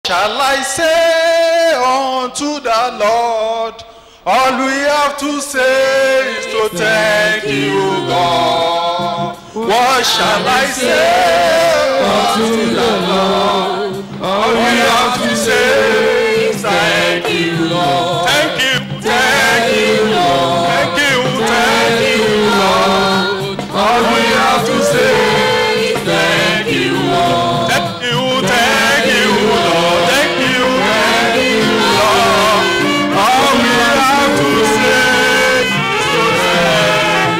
shall I say unto the Lord? All we have to say is to thank you, God. What shall I say unto the Lord? All we have to say is thank you, Lord. Thank you, thank you, Lord. Thank you, thank you, Lord. All we have to say is thank you, Lord. Thank you, thank you, Lord. Thank you, thank you, Lord. All we have to say is to thank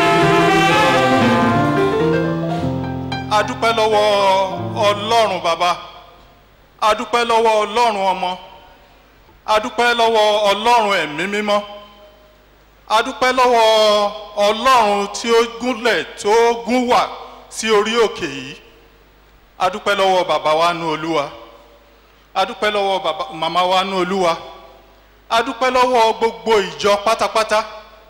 you. A dúpẹ́ lọ́wọ́ Ọlọ́run bàbá. A dúpẹ́ lọ́wọ́ Ọlọ́run ọmọ. A dúpẹ́ lọ́wọ́ Ọlọ́run ẹ̀mí mímọ́. A dúpẹ́ lọ́wọ́ Ọlọ́run tí ó gúnlẹ̀ tó gún wà sí orí òkè yìí. A dúpẹ́ lọ́wọ́ bàbá wa nú Olúwa. A dúpẹ́ lọ́wọ́ bàbá màmá wa nú Olúwa. A dúpẹ́ lọ́wọ́ gbogbo ìjọ pátápátá.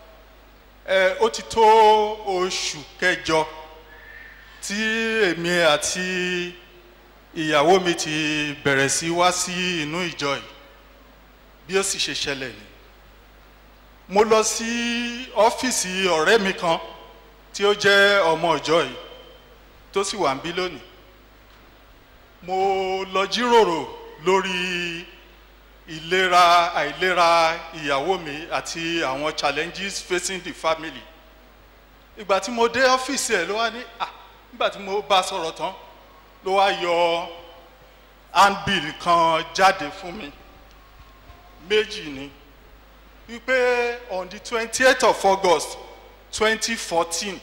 Ẹ ó ti tó oṣù kẹjọ tí èmi àti ìyàwó mi ti bẹ̀rẹ̀ sí wá sí inú ìjọ yìí bí ó sì ṣe ṣẹlẹ̀ ni mo lọ sí ọ́fíìsì ọ̀rẹ́ mi kan tí ó jẹ́ ọmọ ìjọ yìí tó sì wà ń bí lónìí mo lọ jíròrò lórí ìlera àìlera ìyàwó mi àti àwọn challenges facing the family ìgbà tí mo dé ọ́fíìsì ẹ̀ ló wá ní à nígbà tí mo bá sọ̀rọ̀ tán ló wá yọ handbill kan jáde fún mi méjì ni wípé on the twenty eight of august twenty fourteen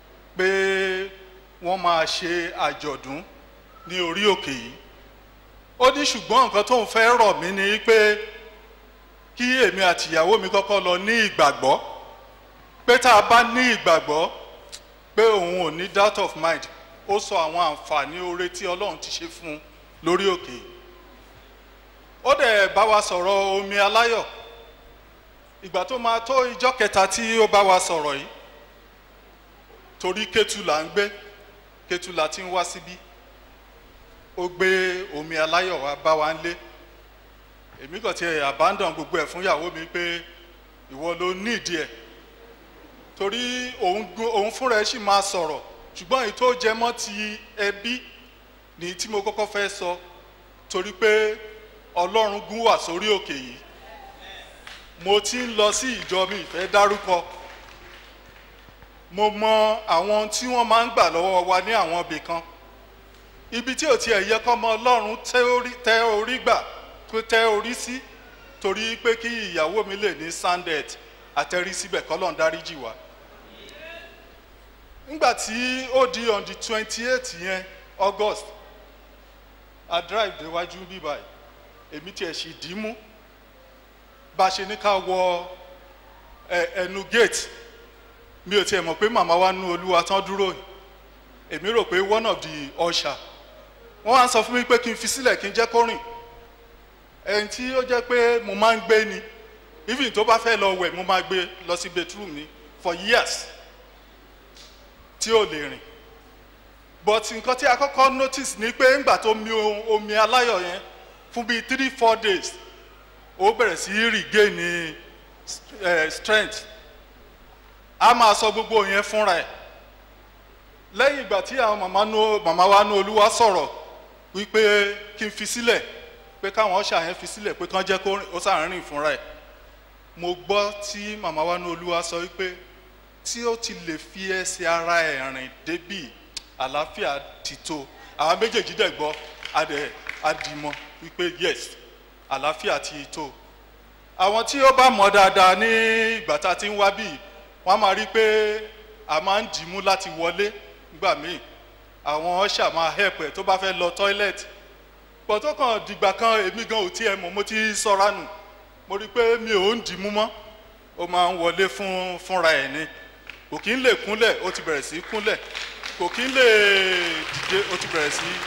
pé wọ́n máa ṣe àjọ̀dún ní orí òkè yìí ó ní ṣùgbọ́n nǹkan tó ń fẹ́ rọ̀ mí ni pé kí èmi àti ìyàwó mi kọ́kọ́ lọ ní ìgbàgbọ́ pé tá a bá ní ìgbàgbọ́ pé òun ò ní doubt of mind ó sọ àwọn àǹfààní oore tí ọlọ́run ti ṣe fún un lórí òkè yìí ó dẹ̀ bá wa sọ̀rọ̀ omi aláyọ̀ ìgbà tó máa tó ìjọ́ kẹta tí ó bá wa sọ̀rọ̀ yìí torí kétu là ń gbé kétu là ti ń wá síbí ó gbé omi aláyọ̀ wá bá wa ń lé èmi kàn ti abandon gbogbo ẹ̀ fún ìyàwó mi pé ìwọ ló ní ìdí ẹ̀ torí òun gun- òun fúnra ẹ̀ sì máa sọ̀rọ̀ ṣùgbọ́n èyí tó jẹ mọ́ ti ẹbí ni tí mo kọ́kọ́ fẹ́ sọ torí pé ọlọ́run gún wà sórí òkè yìí mo ti ń lọ sí ìjọ mi ìfẹ́ dárúkọ mo mọ àwọn tí wọ́n máa ń gbà lọ́wọ́ wa ní àwọn ibì kan ibi tí ò tiẹ̀ yẹ kọ́mọ ọlọ́run tẹ́ orí- tẹ́ orí gbà tó tẹ́ orí sí torí pé kí ìyàwó mi lè ní sandet àtẹrí síbẹ̀ kọ́lọ́n dáríjì wá nígbà tí ó di on the twenty eight yẹn august a drive déwájú bíbá yìí èmi tiẹ̀ sì dì í mú bá a ṣe ní ká wọ ẹ ẹnu gate mi ò tiẹ̀ mọ̀ pé màmá wa nú olúwa tán dúró yìí èmi rò pé one of the usher wọ́n wá ń sọ fún mi pé kí n fi sílẹ̀ kí n jẹ́ kó rìn ẹni tí ó jẹ́ pé mo máa ń gbé ni even tó bá fẹ́ lọ wẹ̀ mo máa gbé lọ sí bedroom mi for years tí ò lè rìn but nǹkan tí a kọ́kọ́ notice ni pé ńgbà tó mi o- omi aláyọ̀ yẹn fún bíi three four days ó bẹ̀rẹ̀ sí í regain ní eh, strength a máa sọ gbogbo yẹn fúnra ẹ̀ lẹ́yìn ìgbà tí àwọn màmá nú màmá wa nú olúwa sọ̀rọ̀ wípé kí n fi sílẹ̀ pé káwọn ọ̀ṣà yẹn fi sílẹ̀ pé kán jẹ́ kó rìn ó sàn rìn fúnra ẹ̀ mo gbọ́ tí màmá wa nú olúwa sọ wípé tí ó ti lè fi ẹsẹ̀ ara ẹ̀ rìn débì àlàáfíà ti tó àwọn méjèèjì dẹ̀ gbọ́ adẹ̀ adìmọ̀ wípé yes àlàáfíà ti tó àwọn tí ó bá mọ̀ dáadáa ní ìgbà tá a ti ń wá bíi wọ́n á máa rí i pé a máa ń dìímú láti wọlé nígbà míì àwọn ọ̀ṣà máa help ẹ̀ tó bá fẹ́ lọ toilet pọ̀ tó kàn dìgbà kan èmi gan ò tiẹ̀ mọ̀ mo ti sọ́ra nù mo rí i pé mi ò ń dìímú mọ́ ó máa ń wọlé fún fúnra ẹ̀ ni kò kí ń lè kúnlẹ̀ ó ti bẹ̀rẹ̀ sí í kúnlẹ̀ kò kí ń lè dìde ó ti bẹ̀rẹ̀ sí í.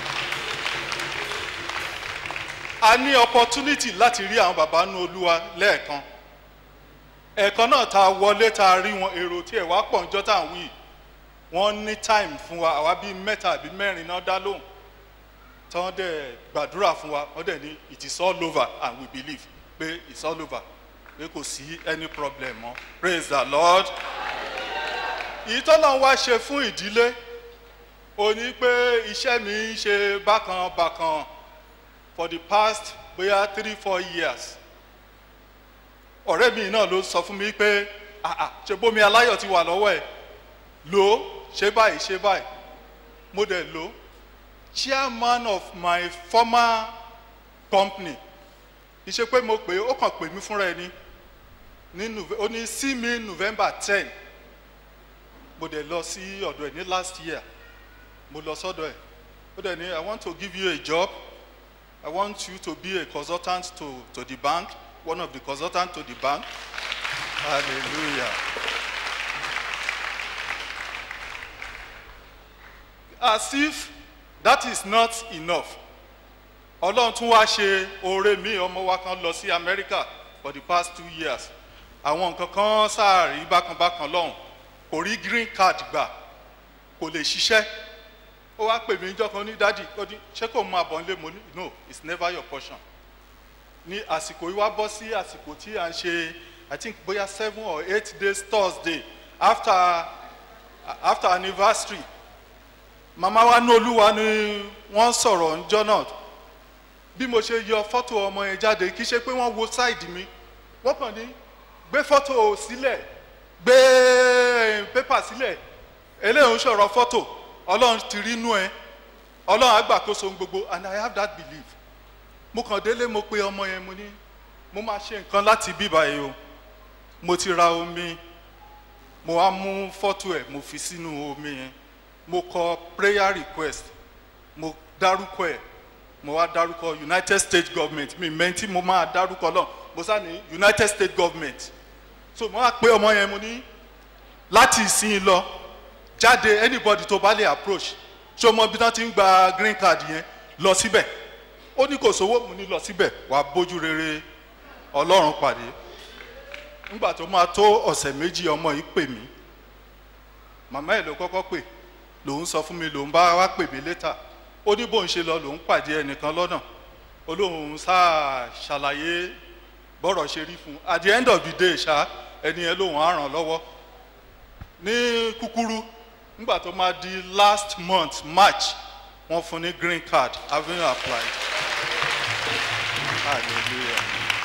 a ní opportunity láti rí àwọn bàbá nú olúwa lẹ́ẹ̀kan ẹ̀ẹ̀kan náà ta wọlé ta rí wọn èrò tí ẹ̀ wá pọ̀ níjọ́ tá à ń wí wọ́n ní time fún wa àwa bíi mẹ́ta àbí mẹ́rin náà dá lóhùn tí wọ́n dẹ̀ gbàdúrà fún wa wọ́n dẹ̀ ní it is all over and we believe pé it's all over pé kò sí any problem mọ́ praise the lord. èyí tọ́lọ́ wá ṣe fún ìdílé ó ní pé iṣẹ́ mi ń ṣe bákan bákan for the past bóyá three four years ọ̀rẹ́ mi náà ló sọ fún mi pé ah ah ṣe bómi aláyọ̀ ti wà lọ́wọ́ ẹ̀ lò ó ṣe báyìí ṣe báyìí mo dẹ̀ lò ó chairman of my former company kì í ṣe pé mo pè é ó kàn pè mí fúnra ẹni ní Nove- ó ní sí mi november ten mo dẹ̀ lọ sí ọ̀dọ̀ ẹ̀ ní last year mo lọ sọ́dọ̀ ẹ̀ ó dẹ̀ ní i want to give you a job i want you to be a consultant to to the bank one of the consultants to the bank hallelujah. as if that is not enough ọlọ́run tún wá ṣe oore mi ọmọ wa kan lọ sí america for the past two years àwọn nǹkan kan sáàrí bákanbákan lọ́hùn kò rí green card gbà kò lè ṣiṣẹ́ ó wá pè mí níjọ́ kan ní dádì ó ní ṣé kò máa bọ̀ nílé mo ní no it's never your portion ní àsìkò yìí wá bọ́ sí àsìkò tí à ń ṣe i think bóyá seven or eight days thursday after after anniversary màmá wa ní olúwa ni wọ́n sọ̀rọ̀ ńjọ́ náà bí mo ṣe yọ fọ́tò ọmọ yẹn jáde kì í ṣe pé wọ́n wo sáìdì mi wọ́n kàn ní gbé fọ́tò sílẹ̀ gbé pépà sílẹ̀ eléyìí ń sọ̀rọ̀ fọ́tò ọlọ́run ti rí inú ẹ ọlọ́run àgbàkóso ohun gbogbo and i have that belief mo kàn délé mo pe ọmọ yẹn mo ní mo máa ṣe nǹkan láti bíbá yìí o mo ti ra omi mo wá mú fọ́tò ẹ̀ mo fi sínú omi yẹn mo kọ prayer request mo dárúkọ ẹ̀ mo wá dárúkọ united states government mi mẹ́ntì mo máa dárúkọ náà mo sá ní united states government so mo wá pé ọmọ yẹn mo ní láti ìsìn lọ jáde anybody tó bá lè approach ṣé o mọ bí wọ́n ti ń gba green card yẹn lọ síbẹ̀ ó ní kò sówó mo ní lọ síbẹ̀ wàá bójú rere ọlọ́run pàdé nígbà tó máa tó ọ̀sẹ̀ méjì ọmọ yìí pè mí màmá ẹ̀ ló kọ́kọ́ pè lòun sọ fún mi lòun bá wá pè mí létà ó ní bóun ṣe lọ lòun pàdé ẹnìkan lọ́nà olóhùn sáà ṣàlàyé bọ́rọ̀ ṣe rí fún un at the end of the day ṣá ẹni yẹn lòun á ràn lọ́wọ́ ní kúkúrú nígbà tó máa di last month march wọ́n fún ní green card having applied hallelujah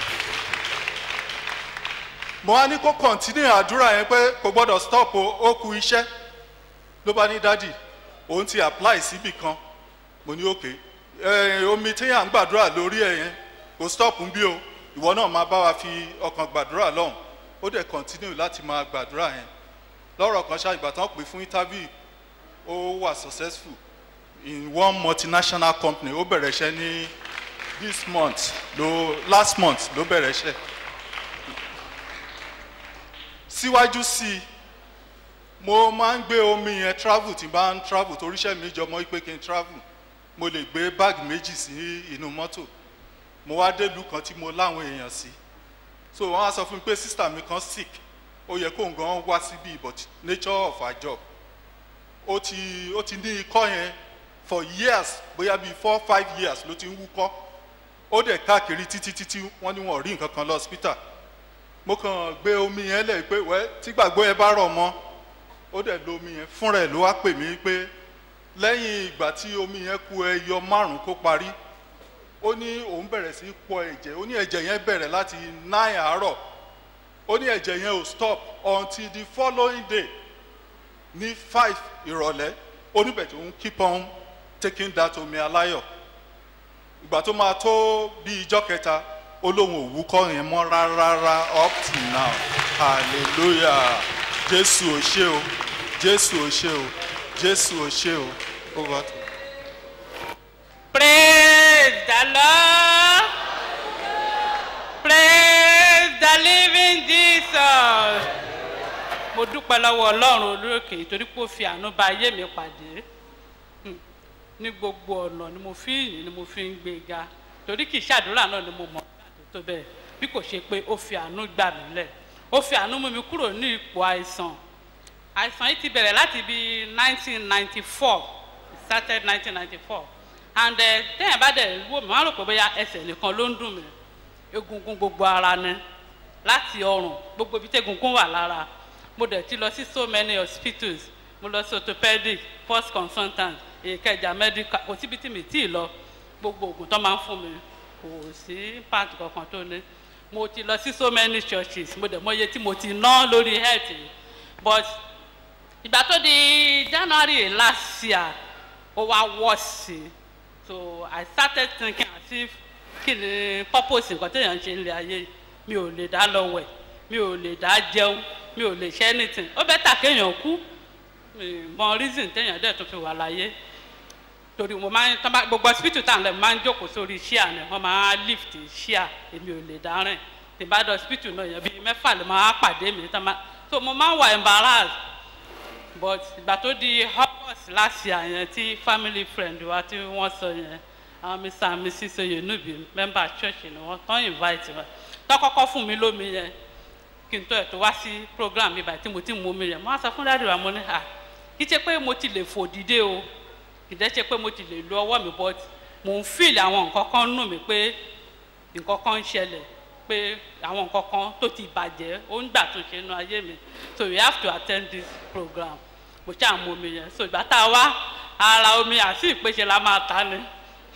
mo wá ní kó continue àdúrà yẹn pé kò gbọ́dọ̀ stop o ó ku iṣẹ́ ló bá ní dádì òun ti apply síbì kan mo ní òkè ẹ omi tí à ń gbàdúrà lórí ẹ yẹn kò stop ń bí o ìwọ náà máa bá wa fi ọkàn gbàdúrà lọ́hùn ó dẹ̀ continue láti máa gbàdúrà yẹn lọ́rọ̀ kan ṣáà ìgbà tán pè fún interview ó wà successful in one multinational company ó bẹ̀rẹ̀ iṣẹ́ ní this month ló last month ló bẹ̀rẹ̀ iṣẹ́ síwájú sí i mo máa ń gbé omi yẹn travel tí n bá ń travel torí iṣẹ́ mi jọmọ́ pé kí n travel mo lè gbé báàgì méjì sí inú mọ́tò mo wá délùú kan tí mo láwọn èèyàn sí so wọ́n á sọ fún mi pé sísítà mi kan sick ó yẹ kó nǹkan wá síbí but nature of our job ó ti ó ti ní ikọ́ yẹn for years bóyá bíi four five years ló ti ń wúkọ́ ó dẹ̀ káàkiri títí títí wọ́n ní wọn ò rí nǹkan kan lọ hospital mo kàn gbé omi yẹn lẹ̀ pé wẹ́ tí gbàgbọ́ ẹ bá rọ̀ mọ́ ó dẹ̀ lo omi yẹn fúnra ẹ̀ ló wá pè mí pé lẹ́yìn ìgbà tí omi yẹn ku ẹyọ márùn kó parí ó ní òun bẹ̀rẹ̀ sí í pọ ẹ̀jẹ̀ ó ní ẹ̀jẹ̀ yẹn bẹ̀rẹ̀ láti nine àárọ̀ ó ní ẹ̀jẹ̀ yẹn ò stop until the following day ní five ìrọ̀lẹ́ ó níbẹ̀ tó ń keep on taking that omi aláyọ̀ ìgbà tó máa tó bí ijọ́ kẹta ó lóun ò wúkọ́ yẹn mọ́ rárá up till now hallelujah jésù ò ṣe o jésù ò ṣe o jésù ò ṣe o over to Praise the Lord. Praise the living Jesus. Mo dúpẹ́ lọ́wọ́ Ọlọ́run olókè torí pé ó fi àánú bá ayé mi pàdé. Hmm. Ní gbogbo ọ̀nà ni mo fi yìn ni mo fi ń gbé ga. Torí kì í ṣàdúrà náà ni mo mọ̀ tó tó bẹ́ẹ̀. Bí kò ṣe pé ó fi àánú gbà mí lẹ̀. Ó fi àánú mú mi kúrò ní ipò àìsàn. Àìsàn yìí ti bẹ̀rẹ̀ láti bí 1994. It started 1994 and ẹ téèyàn bá dẹ̀ wò mí wọ́n á rò pé bóyá ẹsẹ̀ nìkan ló ń dùn mí egungun gbogbo ara ni láti ọrùn gbogbo ibi tí egungun wà lára mo dẹ̀ ti lọ sí so many hospitals mo lọ sí orthopedic first consultant ìkẹjà medical kò síbi tí mi tí ì lọ gbogbo oògùn tó máa ń fún mi kò sí part kankan tó ní mo ti lọ sí so many churches mo dẹ̀ mọ iye tí mo ti ná lórí health yìí. but ìgbà tó di january last year ó wá wọ́ sí i so i started thinking as if kí ni purpose nǹkan téèyàn ń ṣe nílé ayé yìí. mi ò lè dá lọ wẹ̀ mi ò lè dá jẹun mi ò lè ṣe anything ó bẹ́tà kéèyàn kú mi mọ reason téèyàn dẹ̀ tó fi wà láyé torí mo máa ń tọ́ bá gbogbo hospital tá à ń lẹ̀ mo máa ń jókòó sórí ṣíà ni wọ́n máa ń lift ṣíà èmi ò lè dárìn tí bá dé hospital náà yẹn bíi mẹ́fà ló máa pàdé mi tán máa so mo máa ń wà embarrassed but ìgbà tó di august last year yẹn tí family friend wa tí wọ́n sọ yẹn àwọn mr and mrs oyenubi member church ni wọ́n tán invite wa tán kọ́kọ́ fún mi lómi yẹn kí n tó ẹ̀ tó wá sí program mi báyìí tí mo ti mú omi yẹn mo á sọ fún dáàdì wa mo ní à kí ṣe pé mo ti lè fò dìde o kì í dẹ́ ṣe pé mo ti lè lo ọwọ́ mi but mo ń feel àwọn nǹkan kan nù mí pé nǹkan kan ń ṣẹlẹ̀ pé àwọn nǹkan kan tó ti bàjẹ́ ó ń gbà tó ṣe inú ayé mi so you have to attend this program mo ṣáà mú omi yẹn so ìgbà tá a wá ara omi àti ìpèsè la máa ta ni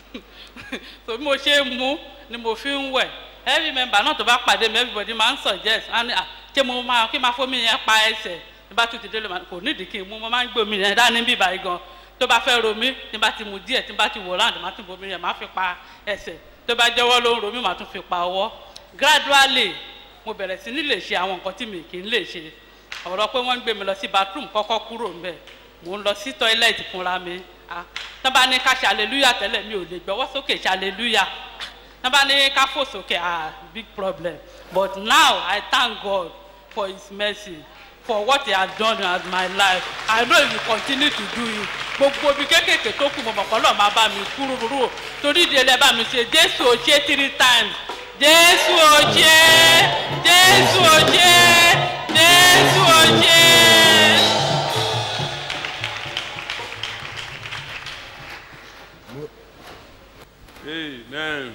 so bí mo ṣe ń mú ni mo fi ń wẹ̀ every member náà tó bá pàdé mi everybody máa ń suggest á ní à ṣé mo máa kí n máa fómi yẹn pa ẹsẹ̀ tí bá tún ti délé ma- kò nídìí kí n mú mo máa ń gbé omi yẹn dání bí báyìí gan tó bá fẹ́ ro mí tí bá ti mu díẹ̀ tí bá ti wò láǹdì má tún bomi yẹn má fi pa ẹsẹ̀ tó bá jẹ́wọ́ ló ń ro mí má tún fi pa ọwọ́ gradually mo bẹ̀rẹ̀ sí ní lè ṣe àwọn nǹkan tí mi kì í lè ṣe ọ̀rọ̀ pé wọ́n ń gbé mi lọ sí bathroom kọ́kọ́ kúrò ńbẹ̀ mò ń lọ sí toilet fúnra mi ah tán bá ní ká ṣe hallelujah tẹ́lẹ̀ mi ò lè gbọ́wọ́ sókè ṣe hallelujah tán bá ní ká fò sókè ah big problem but now i thank god for his mercy for what he has done in my life i know he will continue to do it gbogbo ibi kékèké tó kù mọ̀mọ́ kọ́ lọ́ọ́ máa bá mi kúrò rúrò torí ìdílé bá mi ṣe jésù ò ṣe three times jésù ò ṣe jésù ò ṣe jésù ò ṣe. Amen.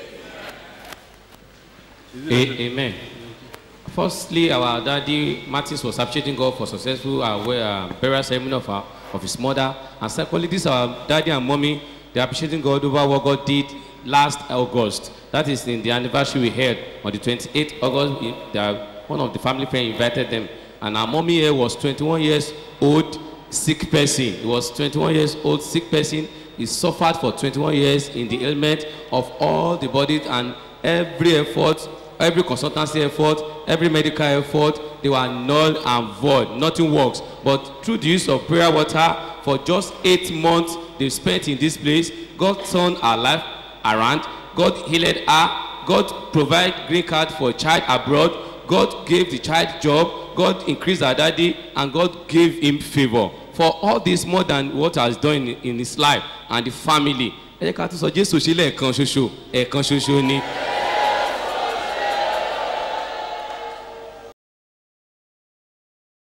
A- Amen. Firstly, our daddy Martins was appreciating God for successful uh, we- uh, burial ceremony of, our, of his mother. And secondly, this our daddy and mommy, they're appreciating God over what God did last August. That is in the anniversary we had on the 28th August. we- they are- one of the family friends invited them. And our mommy here was 21 years old, sick person. He was 21 years old, sick person. He suffered for 21 years in the ailment of all the bodies and every effort every consultancy effort every medical effort they were null and void nothing works but through the use of prayer water for just eight months they spent in this place god turned her life around god healed her god provide green card for a child abroad god gave the child job god increased her daddy and god gave him favour for all this more than what has done in, in his life and the family ẹ jẹ́ ká tún sọ jésù ṣe lẹ́ẹ̀kan ṣoṣo ẹ̀ẹ̀kan ṣoṣo ni